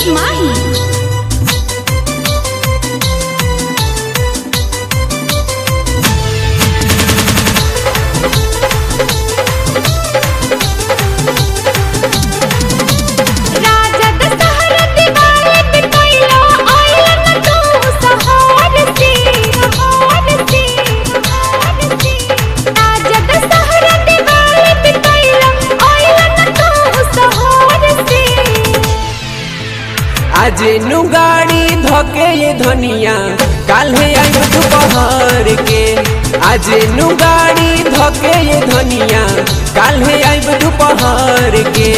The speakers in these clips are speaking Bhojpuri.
माही राजद सहर दिवाले पे कैला आइलन तू सहार से सहार से सहार से राजद सहर दिवाले पे कैला आइलन तू सहार से आज नु गाड़ी धके ये धनिया काल्हे आइब दोपहर के आज नु गाड़ी धके ये धनिया काल्हे आइब दोपहर के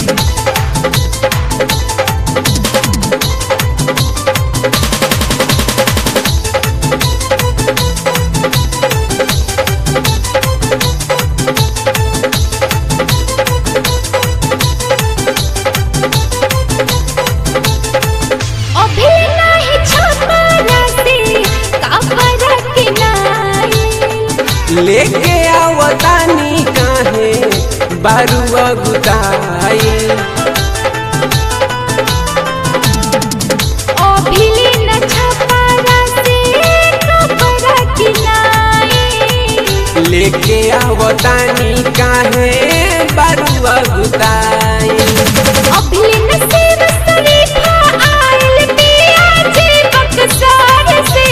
अभी नाही छपरा से कापरा के नाई लेके आवतानी काहे बारुआ गुताई अभी न छपरा से कापरा के नाई लेके आवतानी काहे बारुआ गुताई अभी न सेव शरीफा आइल पिया जी बक्सर से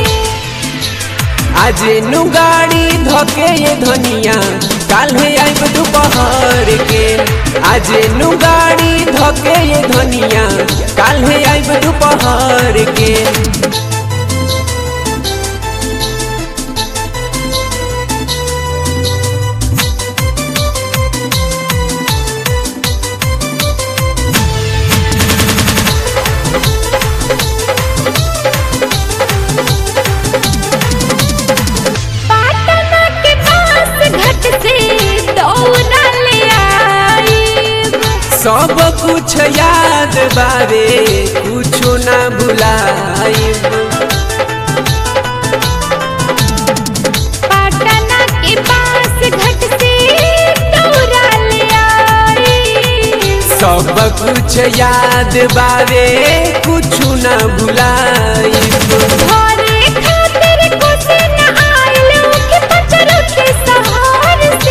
आज नु गाड़ी धके ये धनिया काल्हे आइब दोपहर के आज नु गाड़ी धके ये धनिया काल्हे आइब दोपहर के पाटना के पास घट से दौड़ा ले आई सब कुछ याद बारे कुछो ना भुलाइब पाटना के पास घट से दौड़ा ले आई सब कुछ याद बारे कुछो ना भुलाइब घरे खातिर कुछ न आइल के पचर के सहार से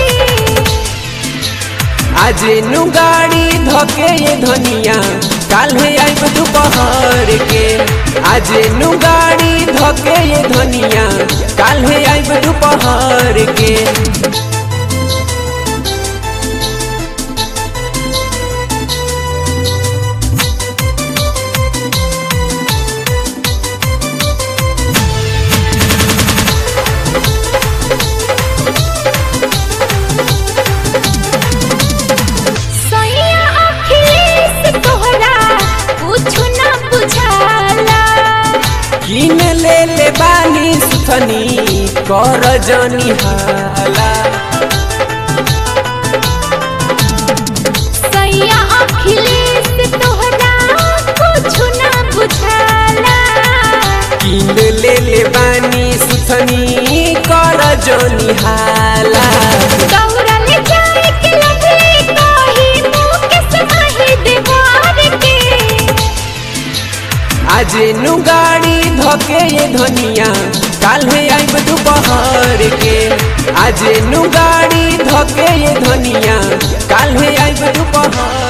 आज नु गाड़ी धके ये धनिया काल्हे आइब दोपहर के आज नु गाड़ी धके ये धनिया काल्हे आइब दोपहर के सैया अखिलेश तोहरा कुछ न बुझाला किन ले ले बानी सुथनी कर जनी हाला सैया अखिलेश तोहरा कुछ न बुझाला किन ले ले बानी सुथनी कर जनी हाला दौड़ा ले जाए के लगले कही मुँह के समाही दीवार के आज नु गाड़ी धके ये धनिया काल्हे आइब दोपहर के आज नु गाड़ी धके ये धनिया काल्हे आइब दोपहर